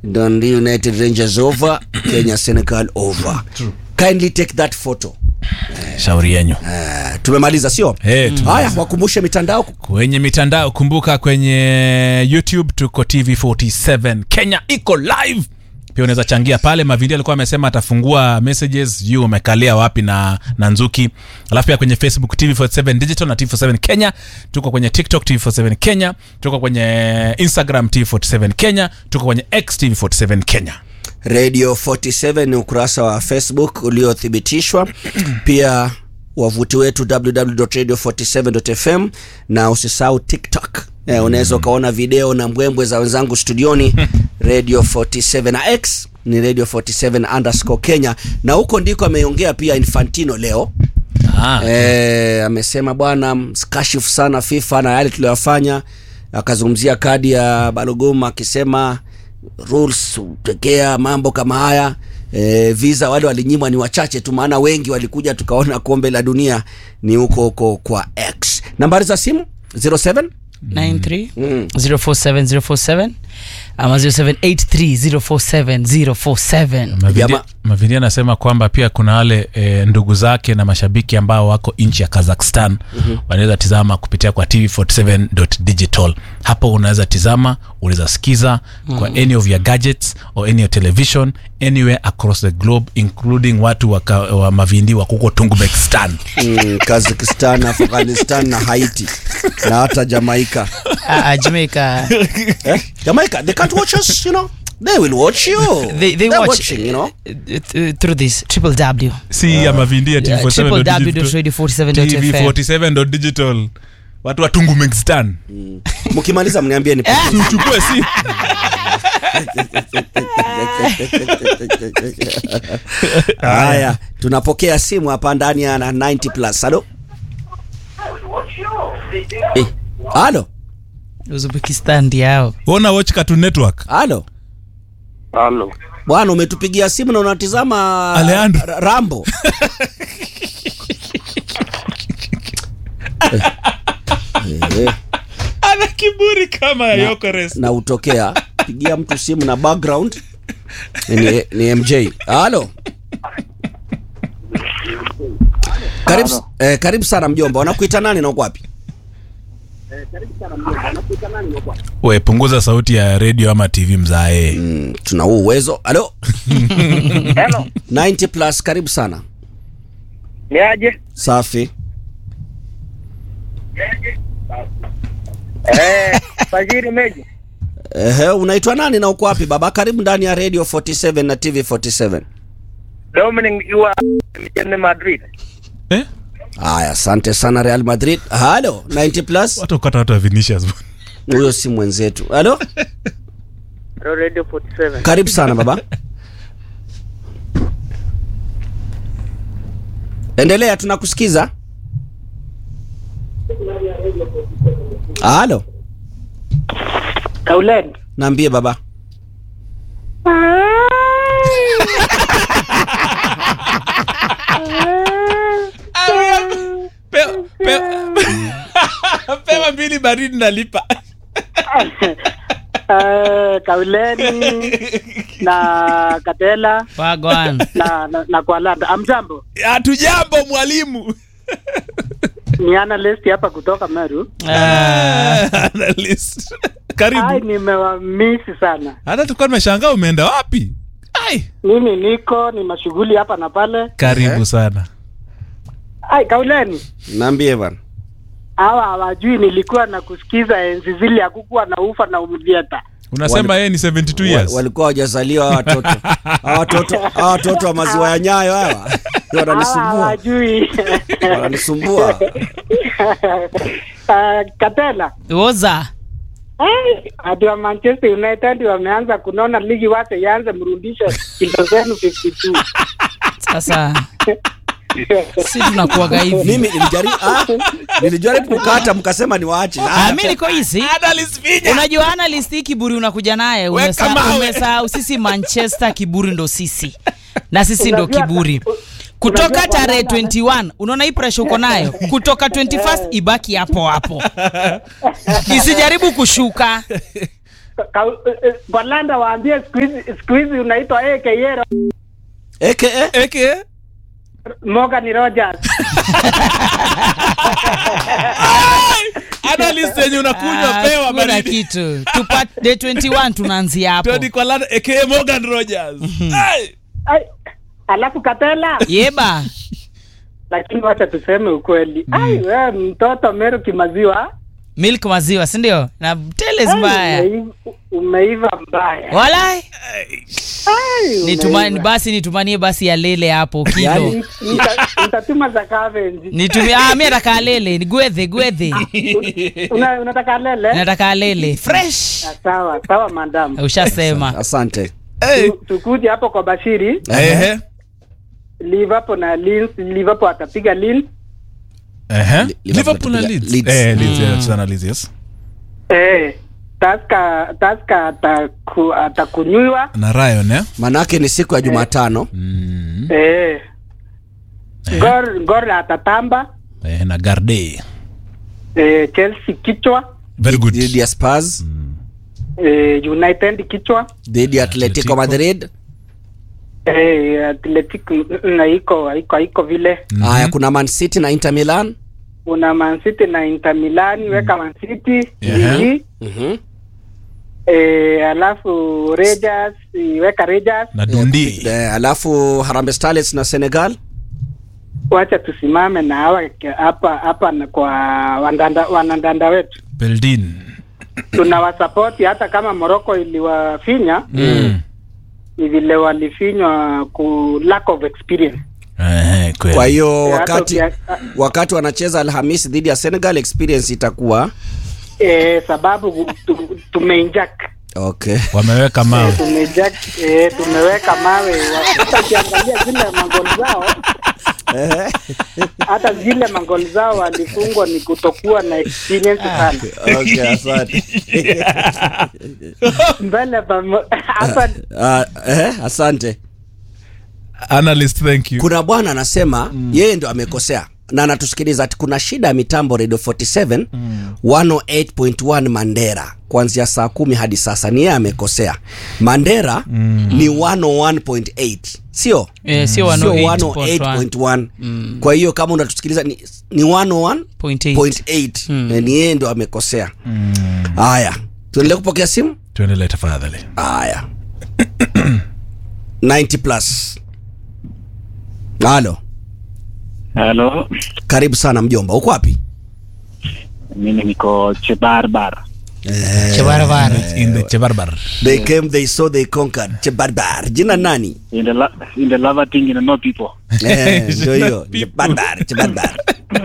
Dundee United Rangers over, Kenya Senegal over. Kindly take that photo. shauri yenyu Uh, tumemaliza sio? Eh, tu- Haya, wakumbushe mitandao. kwenye mitandao kumbuka kwenye youtube tuko tv47 kenya iko live pia unaweza changia pale mavindi alikuwa amesema atafungua messages sijui umekalia wapi na, na nzuki alafu pia kwenye facebook tv47 digital na tv47 kenya tuko kwenye tiktok tv47 kenya tuko kwenye instagram tv47 kenya tuko kwenye x tv47 kenya Radio 47 ni ukurasa wa Facebook uliothibitishwa. Pia wavuti wetu www.radio47.fm na usisahau TikTok. Eh, unaweza ukaona video na mbwembwe za wenzangu studioni Radio 47 na X ni Radio 47 underscore Kenya, na huko ndiko ameongea pia Infantino leo. ah, Eh, amesema bwana mskashifu sana FIFA na yale tuliyofanya. Akazungumzia kadi ya Balogoma akisema rules tekea mambo kama haya. E, visa wale walinyimwa ni wachache tu, maana wengi walikuja tukaona kombe la dunia ni huko huko kwa X. Nambari za simu 07 93 Mm. 047047 ama 0783047047 Mavindi- Jama- Mavindi anasema kwamba pia kuna wale e, ndugu zake na mashabiki ambao wako nchi ya Kazakhstan mm-hmm. wanaweza tizama kupitia kwa tv47.digital. Hapo unaweza tizama, unaweza sikiza mm-hmm. kwa any of your gadgets or any of television anywhere across the globe including watu wa, ka, wa Mavindi wa kuko Tungubekistan. mm, Kazakhstan, Afghanistan na Haiti na hata Jamaica. Ah, ah, Jamaica Eh? Jamaica, they can't watch us, you know. They will watch you. they, they They're watch watching, you know. uh, th- through this triple W si ya Mavindi ya Yeah, tv47.digital. www.radio47.fm. tv47.digital. Watu wa Tungubekistan. Mkimaliza mniambie ni Tuchukue si Haya, tunapokea simu hapa ndani ya na 90 plus. Halo? Eh, Halo? Uzbekistan ndiao ona watch Cartoon Network. Halo? Halo. Bwana umetupigia simu na unatizama Alejandro. Ra- Rambo. Eh, eh, ana kiburi kama ya Yokeres. na utokea pigia mtu simu na background ni, ni MJ. Halo? Karibu, eh, karibu sana mjomba. Wanakuita nani na uko wapi? we punguza sauti ya redio ama tv mzae Mm, tuna huu uwezo. Halo? Hello. 90 plus, karibu sana. Ni aje? Safi. Eh, Fajiri Meji. Ehe, unaitwa nani na uko wapi baba? Karibu ndani ya Radio 47 na TV 47. Dominic iwa mjini Madrid. eh? Haya, asante sana Real Madrid. Halo, 90 plus. watu kata watu wa Vinicius Huyo si mwenzetu. Halo? Radio 47. Karibu sana baba. Endelea, tunakusikiza. Halo, Kaulen. naambie baba. Pe- pe- pewa mbili baridi nalipa Eh, Kauleni na Katela wagwan na na, na Kwalanda. Amjambo. hatujambo mwalimu Ni analyst hapa kutoka Meru. Analyst. Ai, karibu nimewamisi sana. hata tulikuwa tumeshangaa umeenda wapi Ai. Mimi niko ni mashughuli hapa na pale. karibu sana Ai, Kauleni. Naambie bana. Hawa hawajui nilikuwa na kusikiza enzi zile hakukuwa na ufa na umdieta. unasema yeye ni 72 Wa- years walikuwa hawajazaliwa hawa watoto hawa watoto hawa watoto wa maziwa ya nyayo hawa Hawa wananisumbua hawajui. wananisumbua Ah, Katela. woza Hey, ati wa Manchester United wameanza kunona ligi wake ianze mrudishe kilo zenu 52. sasa si tunakuaga hivi mimi nilijaribu ah, nilijaribu kukata mkasema niwaache Ah, mi niko hizi Analyst Vinya. unajua analyst hii kiburi unakuja naye Weka Umesa- mawe. umesahau sisi manchester kiburi ndo sisi na sisi ndo Unajua- kiburi unajua kutoka tarehe bwana- 21 unaona hii pressure uko nayo kutoka 21st ibaki hapo hapo isijaribu kushuka ka, eh, kwa Landa waambie siku hizi siku hizi unaitwa AKA aka eke Morgan Rogers. analyst yenye unakunywa Ah, pewa kuna baridi kitu Tupa, day 21 tunaanzia hapo Tony kwa lana aka Morgan Rogers Ai! Ai, alafu Katela, yeba lakini wacha tuseme ukweli. Ai, wewe mtoto Meru kimaziwa. milk maziwa sindio na teles ai, mbaya umeiva- Umeiva mbaya. walai Ai, nitumani umeiva. basi nitumanie basi ya lele hapo kilo Yaani, nita- nitatuma za Cavendish. nitumie ah, mi nataka lele ni gwedhe gwedhe Una- Unataka lele? nataka lele fresh Ah, Sawa, sawa madam. ushasema asante Hey. Tu- Tukuje hapo kwa Bashiri, Ehe. Liverpool na Leeds, Liverpool atapiga Leeds. Ehe. Li- Liverpool na Liverpool- Leeds. Leeds. Eh, Leeds, yeah, tunacheza na Leeds, yes. Eh, Taska Taska ataku, atakunywiwa. na Ryan eh? manake ni siku ya jumatano mm. Eh. Gor Gor atatamba. eh, na Garde Eh, Chelsea kichwa. very good dhidi ya spurs Eh, United kichwa. dhidi ya atletico Atletico. madrid Eh, Athletic na iko iko iko vile. haya kuna man city na inter milan Una Man City na Inter Milan, weka Man City. Yeah. Ligi. Mhm. Eh, alafu Rangers, weka Rangers. na Dundee Eh, alafu harambe starlets na senegal Wacha tusimame na hawa hapa hapa na kwa wandanda, wanandanda wetu. Beldin tunawasapoti hata kama Morocco iliwafinya mm. ni vile walifinywa ku lack of experience. Ehe, kweli. kwa hiyo Eh, hata wakati ukia- wakati wanacheza alhamisi dhidi ya senegal experience itakuwa Eh, sababu tu, tumeinjak okay wameweka mawe tumeinjak eh, tumeweka mawe. Hata ukiangalia zile magoli zao hata zile magoli zao walifungwa ni kutokuwa na experience sana okay asante mbele pamo- hapa Ah, eh, asante analyst thank you kuna bwana anasema mm. yeye ndo amekosea na anatusikiliza ati kuna shida ya mitambo radio 47 mm. 108.1 mandera kuanzia saa kumi hadi sasa ni yeye amekosea mandera mm. ni 101.8 sio Eh, sio sio 108.1. 108.1 kwa hiyo kama unatusikiliza ni, ni 101.8 Point eight. Eh, ni yeye ndo amekosea haya tuendelee kupokea simu tuendelee tafadhali haya 90 plus halo Halo, karibu sana mjomba uko wapi mimi niko Chebarbar. chebarabara in the chebarbar they came they saw they conquered chebarbar jina nani In the la- in the lava thing in the no people. Eh, ndio hiyo chebarbar chebarbar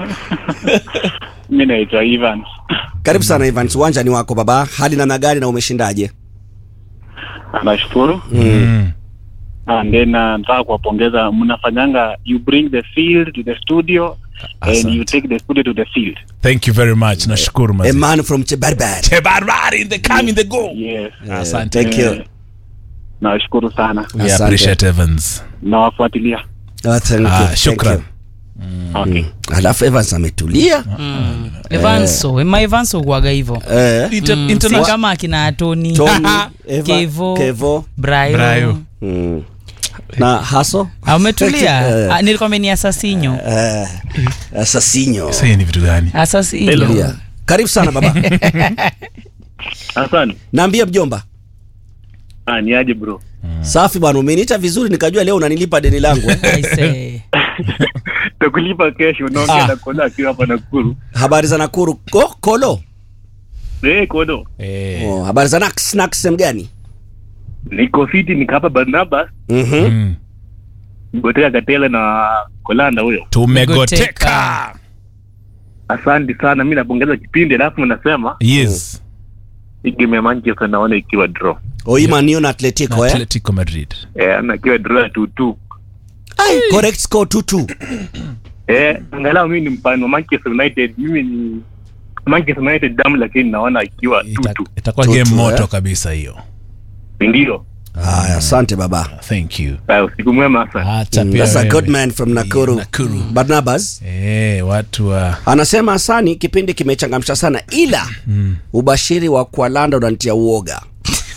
Mimi naitwa Ivan. karibu sana Evans uwanja ni wako baba hali namna gani na umeshindaje Nashukuru. mm. And then uh, nataka kuwapongeza mnafanyanga you bring the field to the studio and Asante. you take the studio to the field. thank you very much nashukuru a mazi man from chebarbar chebarbar in the come in the go Yes. asante thank you Eh, Nashukuru sana. we Asante. appreciate Evans Nawafuatilia. oh, thank you, ah, thank shukran you. Okay. alafu Evans ametulia evanso ema evanso kuaga hivo eh, Inter- Mm, si international- kama akina atoni Tony, Eva, Kevo. Kevo brayo Brayo. mm. na haso Ah, umetulia Eh. Ah, nilikwambia ni asasinyo eh, asasinyo Sasa hii ni vitu gani asasinyo Yeah. karibu sana baba Asante. naambia mjomba Ah, ni aje bro? safi bwana umeniita vizuri nikajua leo unanilipa deni langu eh. Aise. Takulipa kesho unaongea Ah. na Kola akiwa hapa Nakuru. habari za nakuru Ko, kolo Eh, Kodo. eh. oh, habari za nax nax sehemu gani Niko fiti niko hapa Barnabas. Mhm. mm. Goteka Katela na Kolanda huyo. tumegoteka Asante sana, mi napongeza kipindi, alafu nasema yes hii game ya Manchester naona ikiwa draw oimanio na atletico eh? atletico madrid eh, na ikiwa draw ya tutu Ai, correct score 2-2 eh, angalau mimi ni mfano wa Manchester United, mimi ni Manchester United damu, lakini naona ikiwa Ita- tutu, itakuwa Tutu, game moto eh? kabisa hiyo ndio haya asante baba thank you Haya, usiku mwema sana. hata Mm, pia that's a wewe. good man from nakuru, Nakuru. barnabas eh, watu wa anasema asani kipindi kimechangamsha sana ila ubashiri wa kualanda unanitia uoga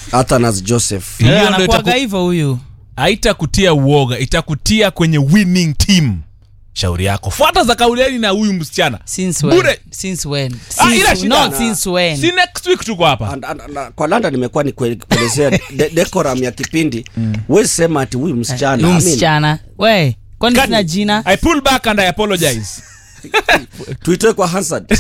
Athanas Joseph Hiyo Eh, ndio anakuaga itaku- hivyo huyu haitakutia uoga itakutia kwenye winning team shauri yako fuata za kauleni na huyu msichana since when Bure. since when Ah, ila since, shida not na- since when si next week tuko hapa And- and- and- kwa landa nimekuwa nikuelezea de, decorum ya kipindi huwezi sema ati huyu msichana huyu I mean, msichana we kwani Kani- sina jina i pull back and i apologize tuitoe kwa Hansard.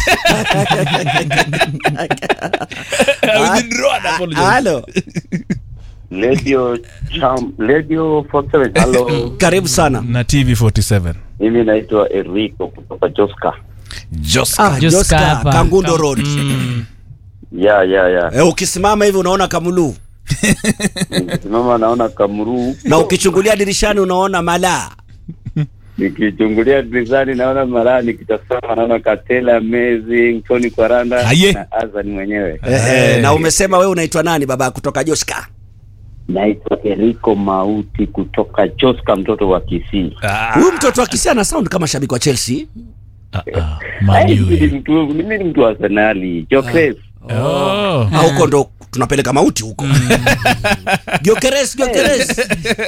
I withdraw and apologize. halo Radio Cham, Radio 47. Hello. karibu sana na tv 47 Mimi naitwa Enrico kutoka Joska. Joska. ah, Just Joska, hapa. kangundo Kam- road Ya ya ya. eh, ukisimama hivi unaona kamulu Nikisimama naona Kamuru, na ukichungulia dirishani unaona malaa nikichungulia dirishani naona Malaa, nikitazama naona Katela Amazing, Tony Kwaranda Aye. na Azan mwenyewe. eh, eh, na umesema wewe unaitwa nani baba kutoka Joska Naitwa Enrico Mauti kutoka Joska, mtoto wa Kisii. Ah, huyu mtoto akisia na sound kama shabiki wa Chelsea ah, ah, Hey, Man U, mimi ni eh. mtu mimi ni mtu wa Arsenali. Jokres. Oh. Ah, huko ndo tunapeleka mauti huko Gyokeres, Gyokeres.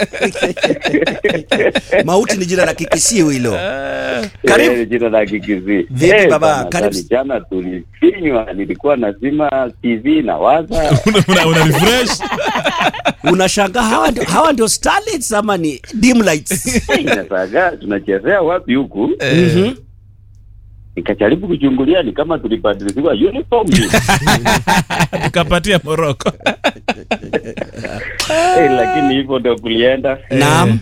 mauti ni jina la kikisiu hilo Karibu. Eh, jina la Kikizii. Vipi Eh, baba? bana, Karibu. jana- Jana tulifinywa, nilikuwa nazima TV na waza Una- una- una refresh unashangaa hawa ndio, hawa ndio starlets ama ni dim lights inasaga tunachezea wapi huku Mhm. nikajaribu kuchungulia ni kama tulibadilishwa uniform tukapatia moroko Eh, lakini hivyo ndio kulienda naam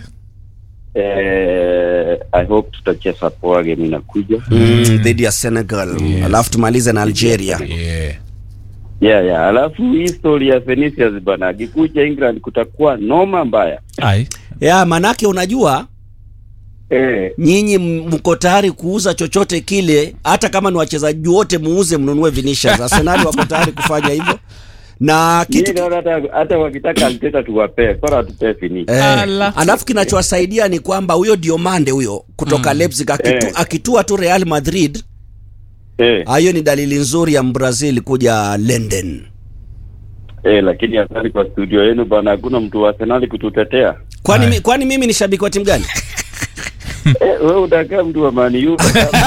eh, I hope tutacheza poa game inakuja Mm, dhidi ya Senegal alafu tumalize na Algeria yeah. yeah, yeah. alafu hii story ya Vinicius bana akikuja England kutakuwa noma mbaya Ai. ya manake unajua eh, nyinyi m- mko tayari kuuza chochote kile hata kama ni wachezaji wote muuze mnunue Vinicius Arsenal wako tayari kufanya hivyo na mimi kitu naona hata hata wakitaka Arteta tuwapee bora atupee Vinicius Eh, Ala. alafu kinachowasaidia ni kwamba huyo Diomande huyo kutoka Leipzig akitu, Eh. akitua tu Real Madrid eh, ah, hiyo ni dalili nzuri ya Mbrazil kuja London. eh, lakini asante kwa studio yenu bana hakuna mtu wa Arsenal kututetea Kwani, Aye. mi, kwani mimi ni shabiki wa timu gani? eh, wewe utakaa mtu wa Man U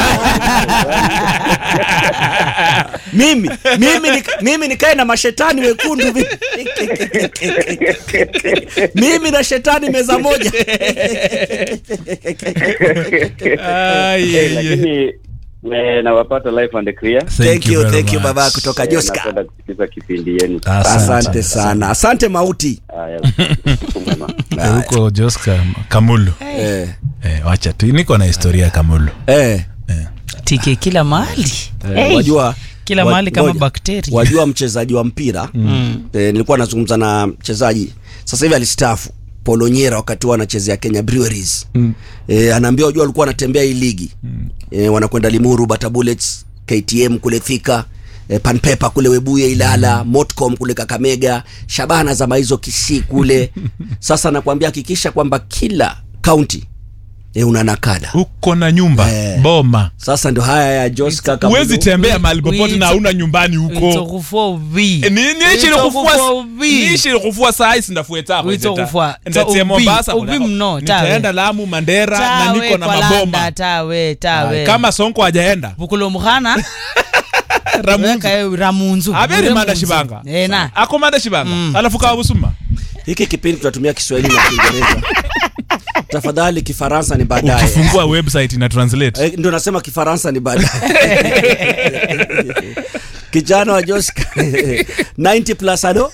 mimi mimi ni, mimi nikae na mashetani wekundu vi- mimi na shetani meza moja Ai, Eh, ai, ai. lakini eh, nawapata live and clear thank you, very thank you much. baba kutoka Eh, Joska. napenda kusikiza kipindi yenu Asante sana, asante mauti. haya usiku mwema. Eh, huko joska kamulu Eh, eh, wacha tu niko na historia ya kamulu eh, eh. tike kila mahali eh, Hey, wajua kila wa- mahali kama ngoja. bakteria wajua mchezaji wa mpira mm. e, nilikuwa nazungumza na mchezaji sasa hivi alistaafu polonyera wakati huo anachezea kenya breweries mm. e, anaambia wajua walikuwa wanatembea hii ligi mm. e, wanakwenda limuru bata bullets ktm kule thika e, panpepa kule webuye ilala mm. motcom kule kakamega shabana za maizo kisii kule sasa nakwambia hakikisha kwamba kila kaunti e, una nakala uko na nyumba Eh. boma sasa ndio haya ya joska huwezi tembea mahali We- popote na we- hauna nyumbani huko witokufua uvi Eh, ni- niishi Witokufua uvi. nikufua saa hisi ndafuetako Witokufua. ndatie Ta- mombasa uvi- uvi mno, tawe. nitaenda lamu mandera na tawe niko na kwa maboma landa tawe tawe Ah, kama sonko hajaenda vukulo mukhana Ramunzu. weka yo ramunzu aberi Ure manda munzu. shibanga ena ako manda shibanga alafu kawa busuma hiki kipindi tunatumia kiswahili na kiingereza tafadhali kifaransa ni baadaye ukifungua website ina translate Eh, ndio nasema kifaransa ni baadaye kijana wa joska 90 plus alo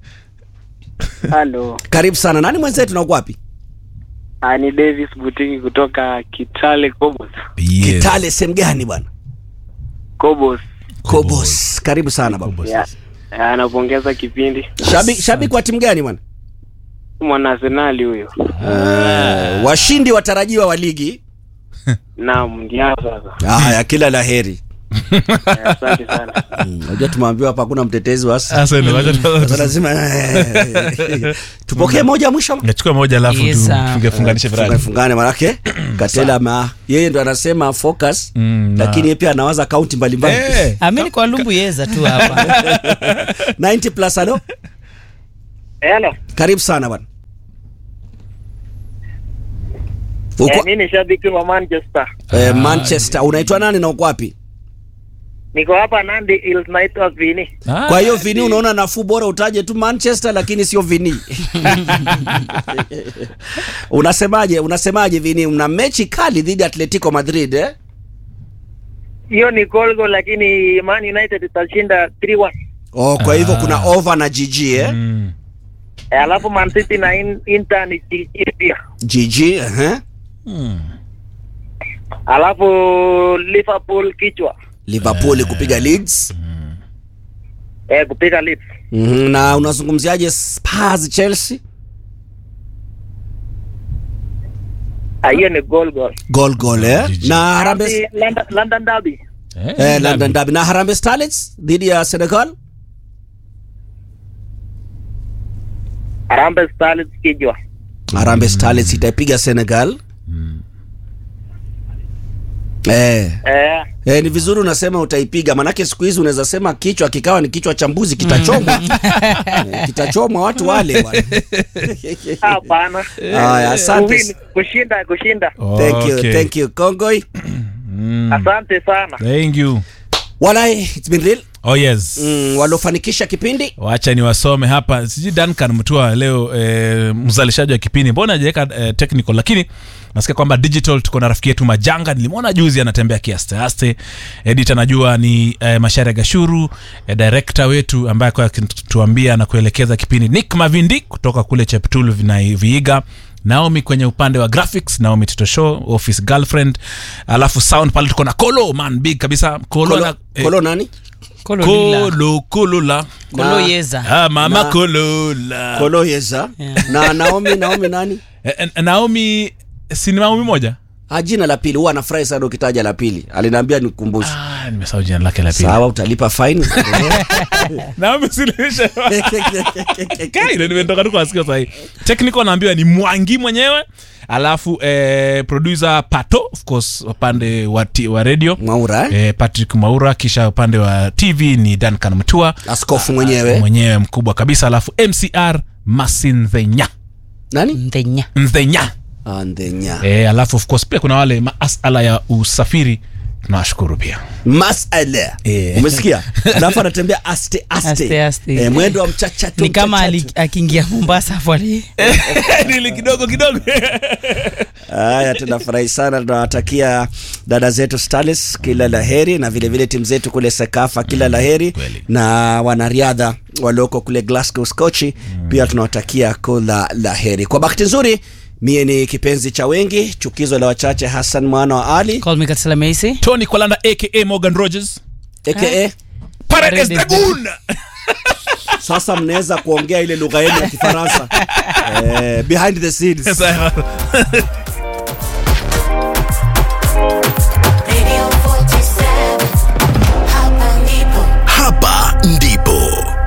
halo karibu sana nani mwenzetu na uko wapi Ah, ni davis butiki kutoka kitale kobos Yes. kitale sehemu gani bwana kobos kobos karibu sana baba Kobos. ya anapongeza kipindi shabiki shabiki wa timu gani bwana mwana arsenali huyo Eh, washindi watarajiwa wa ligi naam ndio sasa haya kila la heri Eh, asante sana Mm, unajua tumeambiwa hapa hakuna mtetezi wa Arsenal. Sasa ndio wacha tu- Sasa lazima tupokee moja mwisho ngachukua moja alafu Yes, tu sir. funge- funganishe virali fungane manake katela ma yeye ndo anasema focus Mm, na- lakini yeye pia anawaza kaunti mbalimbali Eh, amini kwa lumbu yeza tu hapa 90 plus alo Hello. karibu sana bwana Eh, uko mimi ni shabiki wa Manchester. eh, manchester unaitwa nani na uko wapi Niko hapa Nandi Hills naitwa Vini. Ah, kwa hiyo vini unaona nafuu bora utaje tu manchester lakini sio vini unasemaje unasemaje vini mna mechi kali dhidi ya atletico madrid eh? Hiyo ni goal goal lakini Man United itashinda 3-1. oh, kwa hivyo Ah. kuna over na gg eh? mm. Eh, alafu Man City na in, Inter ni GG pia. gg eh? Mm. Alafu Liverpool kichwa. liverpool kupiga leeds Eh, kupiga Leeds. mm na unazungumziaje spurs chelsea Ah, hiyo ni goal goal. gol gol eh? GG. na harambe Derby, London, London Derby. Eh, eh, london derby na harambe starlets dhidi ya senegal Harambee Stars kichwa. harambe starlets itaipiga senegal eh. Eh, Eh, ni vizuri unasema utaipiga, manake siku hizi unaweza sema kichwa kikawa ni kichwa cha mbuzi kitachomwa. Eh, kitachomwa watu wale bwana. hapana. Haya, asante. Kuwin, Kushinda, kushinda. Thank you, Okay. thank you Kongoi. Mm. Asante sana. Thank you. Walai, it's been real. Oh yes. Mm, waliofanikisha kipindi wacha niwasome hapa sijui duncan mtua leo e, mzalishaji wa kipindi mbona ajaweka e, technical lakini nasikia kwamba digital tuko na rafiki yetu majanga nilimwona juzi anatembea kiasteaste edit anajua ni e, mashari gashuru e, director wetu ambaye kwa akituambia na kuelekeza kipindi nick mavindi kutoka kule cheptul na viiga naomi kwenye upande wa graphics naomi tito show office girlfriend alafu sound pale tuko na kolo man big kabisa kolo, Kolo, ana- eh, Kolo nani? Kololila. kolo kolola Koloyeza. Ah, mama Na- Kolola. Kolo Yeza. Na Naomi, Naomi nani? Eh, eh, Naomi si ni Naomi moja? Ah, jina la pili huwa anafurahi sana ukitaja la pili. Aliniambia nikumbushe. Ah, nimesahau jina lake la pili. Sawa, utalipa fine. Naomi Suluhisha. Kai, ndio nimetoka tu kuwasikia sasa hivi. Technical naambiwa ni Mwangi mwenyewe. Alafu eh, producer Pato of course upande wa, ti- wa radio Mwaura eh? eh, Patrick Maura kisha upande wa TV ni Duncan Mtua Askofu mwenyewe. mwenyewe mkubwa kabisa alafu MCR Masinthenya Nani? Mthenya. Mthenya Andenya. e, alafu of course pia kuna wale masala ya usafiri tunawashukuru pia Masala. Eh. Umesikia? Alafu anatembea aste aste. Aste, aste. Eh, mwendo wa mchachato. ni kama mchachato. ali- akiingia mombasa afu ali nili kidogo kidogo Haya, tunafurahi sana, tunawatakia dada zetu Starlets kila la heri, na vile vile timu zetu kule Sekafa kila la heri, kweli. na wanariadha walioko kule Glasgow Skochi pia tunawatakia kila la heri. Kwa bahati nzuri, mie ni kipenzi cha wengi, chukizo la wachache, Hassan mwana wa Ali call me Katsila Macy. tony kwalanda aka morgan rogers aka paredes Paredes dagun sasa mnaweza kuongea ile lugha yenu ya Kifaransa eh, behind the scenes. Sawa.